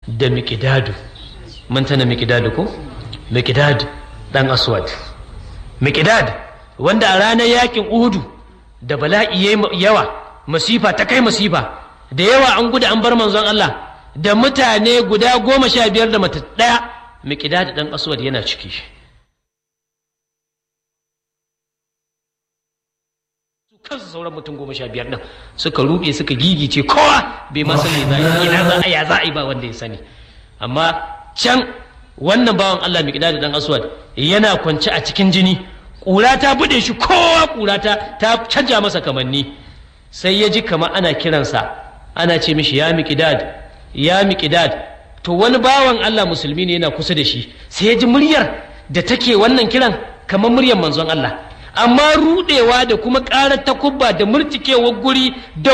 da miƙidadu mun tana miƙidadu ko miƙidadu ɗan aswad miƙidad wanda a ranar yakin uhudu da bala'i yawa masifa ta kai masifa da yawa an gudu an bar manzon Allah da mutane guda goma sha biyar da mata ɗaya miƙidad ɗan aswad yana ciki kansu sauran mutum goma sha biyar ɗin suka ruɗe suka gigice kowa bai ma sani za a ina za a ya za a yi ba wanda ya sani amma can wannan bawan Allah mai da dan aswad yana kwance a cikin jini ƙura ta buɗe shi kowa ƙura ta ta canja masa kamanni sai ya ji kama ana kiransa ana ce mishi ya miƙidad ya miƙidad to wani bawan Allah musulmi ne yana kusa da shi sai ya ji muryar da take wannan kiran kamar muryar manzon Allah amma rudewa da kuma ƙarar takubba da murtikewar guri da